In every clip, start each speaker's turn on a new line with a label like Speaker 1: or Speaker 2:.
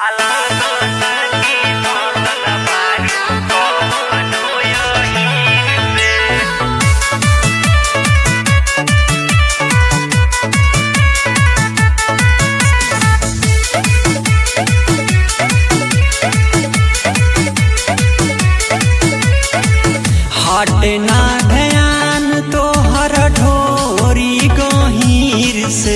Speaker 1: हटे ना ध्यान तोहर ढोरी गहीर से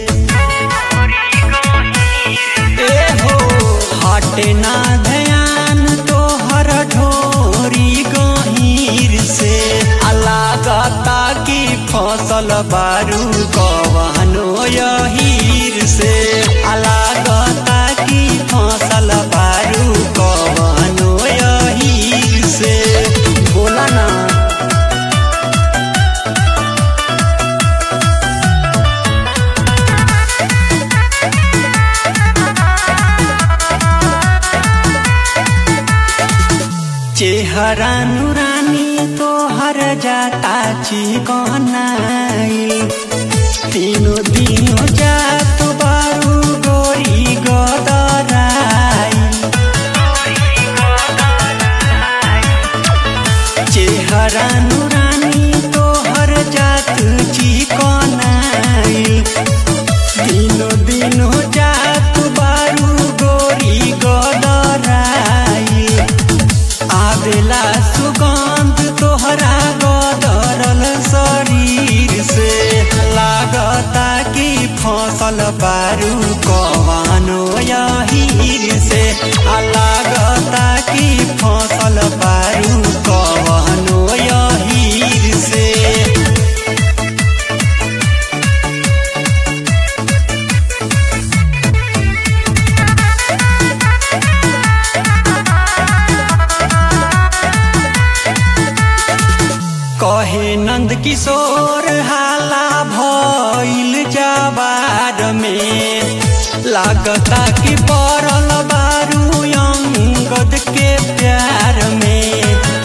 Speaker 1: ए हो हटे ना ध्यान तोहर ढोरी गहीर से अलागता की फसल बारू कवनो यहीर से अलागता की फसल बारू कवनो यहीर से बोला ना चेहरा नुरानी तोहर जाता चिकनाई तीनों दिनों जात बारू गोरी गदराई चेहरा नुरानी तोहर जात चिकनाई दिनों दिनों जात बारू गोरी गदराई आवेला सुगंध तोहरा गदरल शरीर से लागता कि फसल बारू कवानो यहीर से आ लागता कि फसल बारू कवानो यहीर से कहे नंद किशोर हाला भइल जवार में लागता कि पड़ल बारू अंगद के प्यार में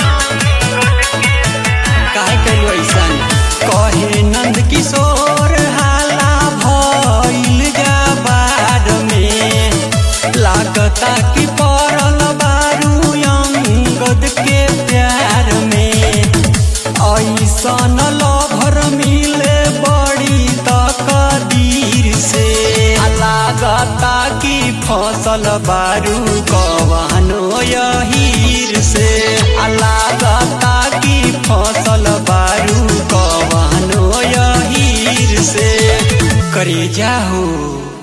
Speaker 1: काहे कइलू ऐसन कहे नंद किशोर हाला भइल जवार में लागता कि पड़ल बारू अंगद के प्यार में ऐसन लभर मिले बड़ी तकदीर से आ लागता कि फसल बारू कवनो यहीर से आ लागता कि फसल बारू कवनो यहीर से करे जाहो